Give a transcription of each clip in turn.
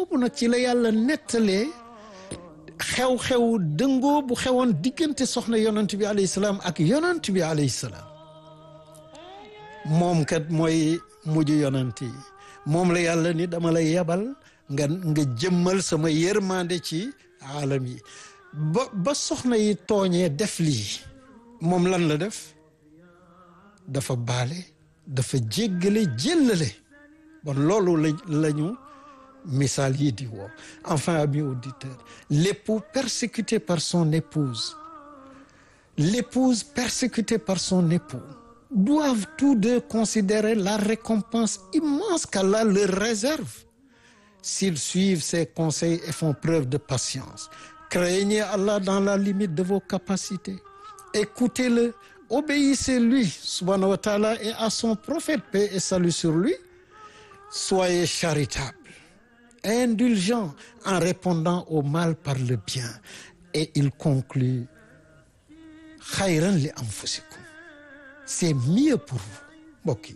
boobu nag ci la yàlla nettalee xew-xew dëngoo bu xewoon diggante soxna yonent bi alayhi salaam ak yonent bi alayhi salaam moom kat mooy mujj yonent yi moom la yàlla ni dama lay yebal nga nga jëmmal sama yërmande ci aalam yi ba ba soxna yi tooñee def lii moom lan la def dafa baale dafa jéggale jéllale bon loolu la lañu misaal yi di woo enfin amis auditeurs l'époux persécuté par son épouse l'épouse persécutée par son époux doivent tous deux considérer la récompense immense qu'Allah leur réserve s'ils suivent ses conseils et font preuve de patience craignez Allah dans la limite de vos capacités écoutez-le obéissez-lui subhanahu wa ta'ala et à son prophète paix et salut sur lui soyez charitables indulgents en répondant au mal par le bien et il conclut xayran li anfusikum c'est mieux pour vous mbokk yi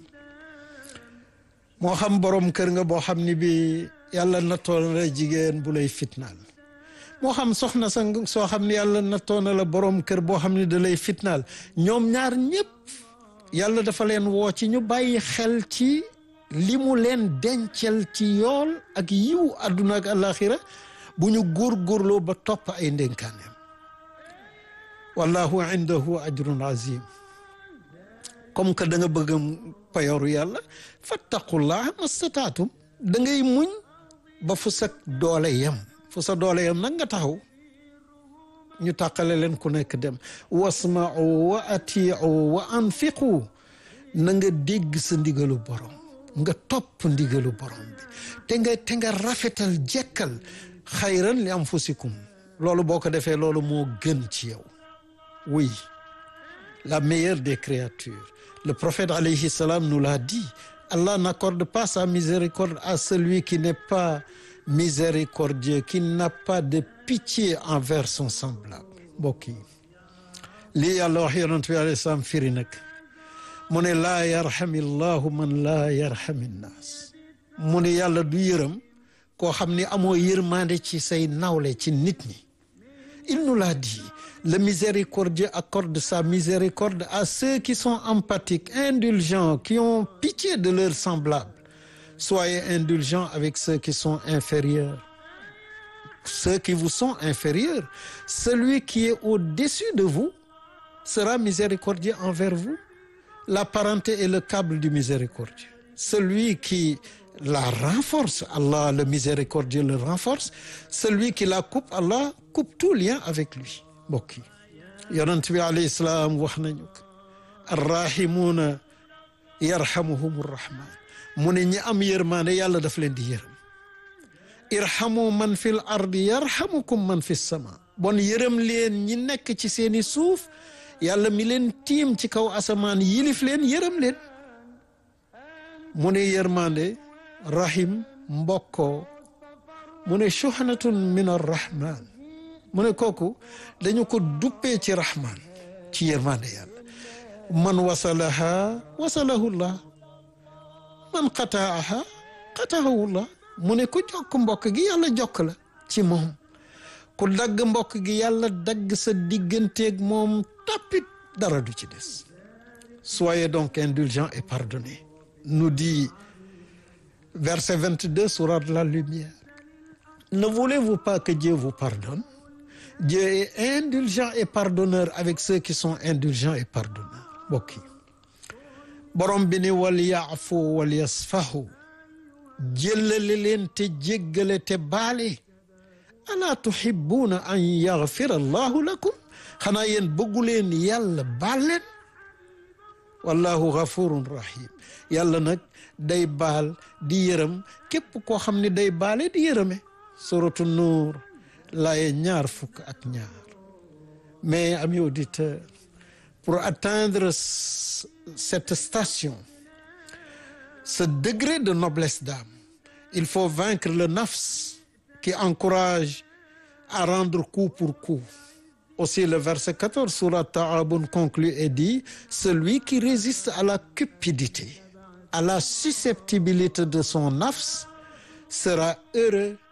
moo xam borom kër nga boo xam ni bi yàlla nattoon la jigéen bu lay fitnaal moo xam soxna sa soo xam ne yàlla nattoon na la borom kër boo xam ne da lay fitnaal ñoom ñaar ñëpp yàlla dafa leen woo ci ñu bàyyi xel ci li mu leen dencel ci yool ak yiw àdduna ak alaxira bu ñu góorgóorloo ba topp ay ndénkaaneem wallahu indahu ajrun azim comme que da nga bëgg payoru yàlla fattaqullah mastataatum da ngay muñ ba fu sa doole yem fu sa doole yem nag nga taxaw ñu tàqale leen ku nekk dem wasma'u wa ati'u wa anfiqu na nga dégg sa ndigalu borom nga topp ndigalu borom bi te nga te nga rafetal jekkal xayran li anfusikum loolu boo ko defee loolu moo gën ci yow oui la meilleure des créatures le prophète alayhi salam nous l'a dit Allah n'accorde pas sa miséricorde à celui qui n'est pas miséricordieux qui n'a pas de pitié envers son semblable mbokk yi lii yàlla wax yonent bi alayhi salaam firi nag mu ne laa yarhami llahu man laa yarhami nnaas mu ne yàlla du yërëm koo xam ni amoo yërmande ci say nawle ci nit ñi il nous l'a dit le miséricordieux accorde sa miséricorde à ceux qui sont empathiques indulgents qui ont pitié de leurs semblables soyez indulgents avec ceux qui sont inférieurs ceux qui vous sont inférieurs celui qui est au-dessus de vous sera miséricordieux envers vous la parenté est le câble du miséricordieux celui qui la renforce Allah le miséricordieux le renforce celui qui la coupe Allah coupe tout lien avec lui mbokk yi yonent bi alayhi salaam wax nañu ko arrahimuuna yarhamuhum rrahman mu ne ñi am yërmaande yàlla daf leen di yërëm irhamu man fil ardi yarhamukum man fi sama bon yërëm leen ñi nekk ci seeni suuf yàlla mi leen tiim ci kaw asamaan yilif leen yërëm leen mu ne yërmande rahim mbokkoo mu ne shuhnatun min arrahman mu ne kooku dañu ko duppee ci rahman ci yërmande yàlla man wasalaha wasalahullah man qataaha qataahullah mu ne ku jokk mbokk gi yàlla jokk la ci moom ku dagg mbokk gi yàlla dagg sa digganteeg moom tappit dara du ci des soyez donc indulgents et pardonnez nous dit verset 22 sourate de la lumière ne voulez-vous pas que Dieu vous pardonne Dieu est indulgent et pardonneur avec ceux qui sont indulgents et pardonneurs mbokk yi borom bi ni wal yaafu wal yasfahu jëllale leen te jéggale te baale alaa tuhibbuuna an yaghfira allahu lakum xanaa yéen bëggu leen yàlla baal leen wallahu ghafurun rahim yàlla nag day baal di yërëm képp koo xam ne day baale di yërëme suratu nuur laaye ñaar fukk ak ñaar mais amis auditeurs pour atteindre cette station ce degré de noblesse d'âme il faut vaincre le nafs qui encourage à rendre coup pour coup aussi le verset 14 sourate Taabun conclut et dit celui qui résiste à la cupidité à la susceptibilité de son nafs sera heureux